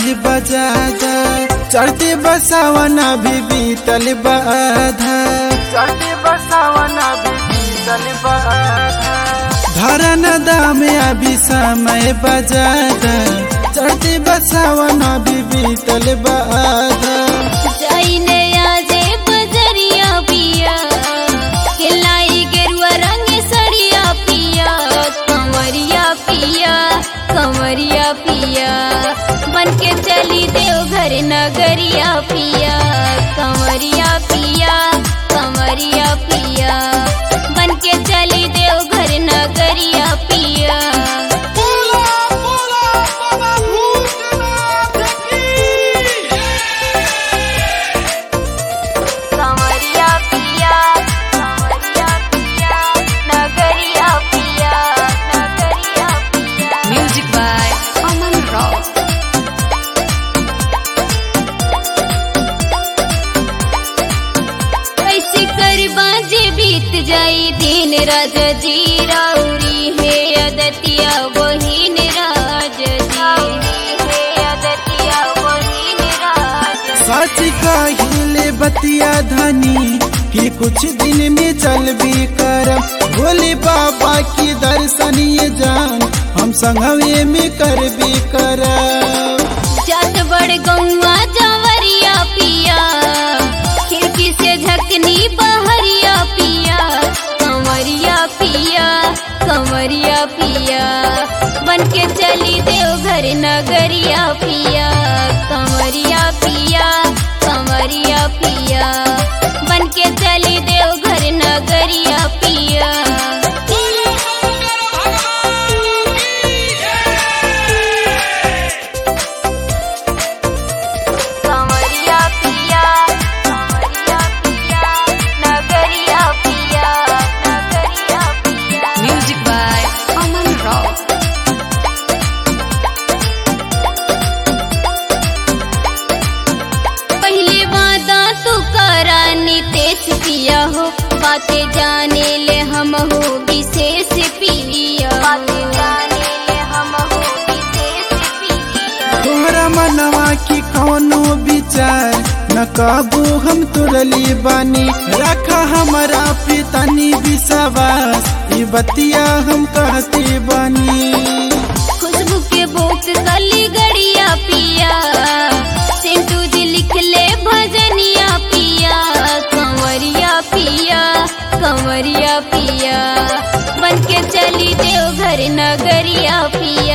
समय बजादा चढ़ते बसावना भी बीतल बाधा चढ़ते बसावना भी बीतल बाधा धरन दाम अभी समय बजादा चढ़ते बसावना भी बीतल बाधा जाइने आजे बजरिया पिया खिलाई गेरुआ रंग सरिया पिया कमरिया पिया कमरिया पिया बन के चली देव घर नगरिया पिया कमरिया पिया कमरिया पिया बन के चली देव घर नगरिया पिया कमरिया पिया कमरिया पिया नगरिया पिया नगरिया पिया म्यूजिक बाय अमन रॉक कैसे कर बाजे बीत जाई दिन राज जी राउरी है अदतिया बहिन राज जी है अदतिया बहिन राज सच कहिले बतिया धनी कि कुछ दिन में चल भी कर भोले बाबा की दर्शन ये जान हम संगवे में कर भी कर जात बड़ गौआ जवरिया पिया खिड़की से झकनी बहरिया पिया कमरिया पिया कमरिया पिया बन के चली देव घर नगरिया पिया कमरिया पिया कमरिया पिया बन के चली देव घर नगरिया पिया कमरिया पिया कमरिया पिया नगरिया पिया नगरिया पिया म्यूजिक बाय अमन रॉक पहले वादा तू करा नितेश पिया हो बातें जाने ले हम हो विशेष पिया बातें जाने ले हम हो विशेष पिया तोहरा मनवा की कौनो विचार न काबू हम तुरली बानी रखा हमारा पितनी विश्वास ई बतिया हम कहते बानी खुशबू के बोक कली गड़िया पिया सिंटू जी लिख ले भजनिया पिया कंवरिया पिया कंवरिया पिया बन के चली देव घर नगरिया पिया